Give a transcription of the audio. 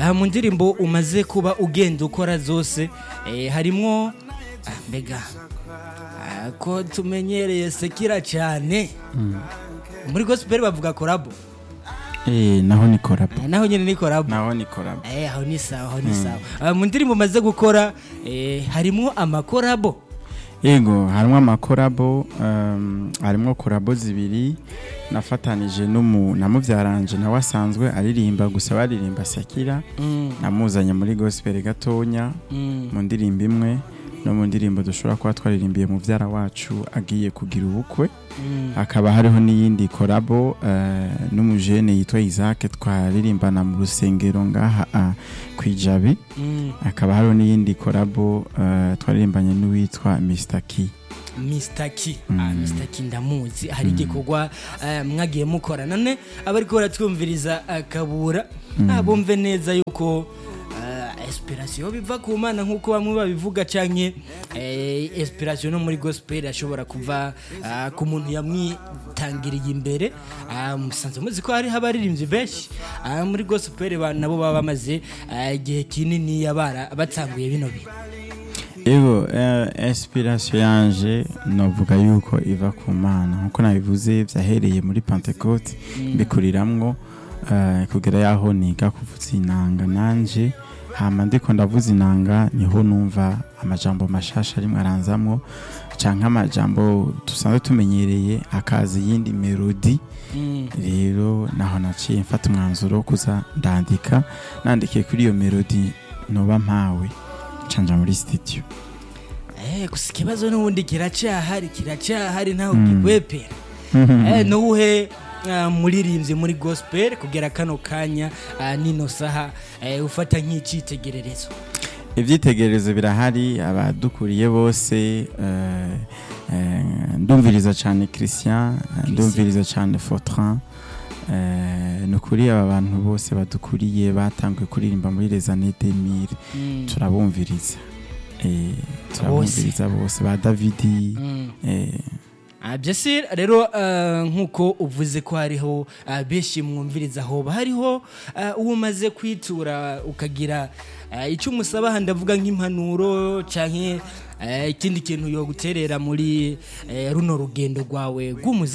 aha mu ndirimbo umaze kuba ugenda ukora zose eh, harimwo ah, mbega ah, ko tumenyereye sekira cyane muri gospel bavuga korabo Eh, naho ni korabo Eh, naho nyine ni korabo naho ni korabo Eh, aho ni sawa aho ni sawa Ah, mu ndirimbo umaze gukora eh, harimwo amakorabo yego harimo amakorabo um, harimo korabo zibiri nafatanije n'umu namubyaranje nawe asanzwe aririmba gusa baririmba sakira Mm, namuzanye muri gospel gatonya mm, mu ndirimbo imwe no mu ndirimbo dushobora kuba twaririmbiye mubyara wacu agiye kugira ubukwe mm. hakaba hariho n'iyindi korabo eh, n'umujene yitwa Isaac twaririmbana mu rusengero ngaha ah, ku ijabi Mm, hakaba hariho n'iyindi korabo eh, twaririmbanye n'uwitwa Mr. Key Mr. Ki Mm. ah, Mr. Ki ndamuzi hari igikorwa eh, mwagiye mukora none abariko baratwumviriza akabura ah, bumve neza yuko eh, inspiration biva ku mana nk'uko bamwe babivuga canke eh, inspiration no muri gospel ashobora kuva ah, ku muntu yamwitangiriye imbere ah, musanze muzi ko hari abaririmbyi benshi ah, muri gospel ba- nabo baba bamaze ah, igihe kinini yabara batanguye bino bintu Ego, eh, inspiration yanje novuga yuko iva ku mana nkuko nabivuze vyahereye muri Pentecote mbikuriramwo eh, kugera yaho niga kuvuza inanga nanje hama ndiko ndavuza inanga niho numva amajambo mashasha arimwe aranzamwo canke amajambo dusanzwe tumenyereye hakaza iyindi melodi Mm. rero naho naciye mfata umwanzuro wo kuza ndandika nandikiye kuri iyo melodi noba mpawe canja muri studio Eh, gusa ikibazo n'ubundi kiracyahari kiracyahari ntaho Mm. kikwepera eh, nuwuhe ah, muririmbyi muri gospel kugera kano kanya ah, nino saha eh, ufata nk'icitegererezo ibyitegererezo birahari abadukuriye bose eh, eh, ndumviriza cyane christian eh, ndumviriza cyane fortran eh, ni ukuri aba bantu bose badukuriye batanguye kuririmba muri les années 2000 Mm. turabumviriza Eh, turabumviriza bose ba davidi Mm. eh, Ah, byose rero ah, nk'uko uvuze ko hariho ah, benshi mwumviriza hoba hariho ah, uwo umaze kwitura ukagira ah, icyo umusaba aha ndavuga nk'impanuro cyangwa ikindi kintu yo guterera muri eh, runo rugendo rwawe rw'umuziki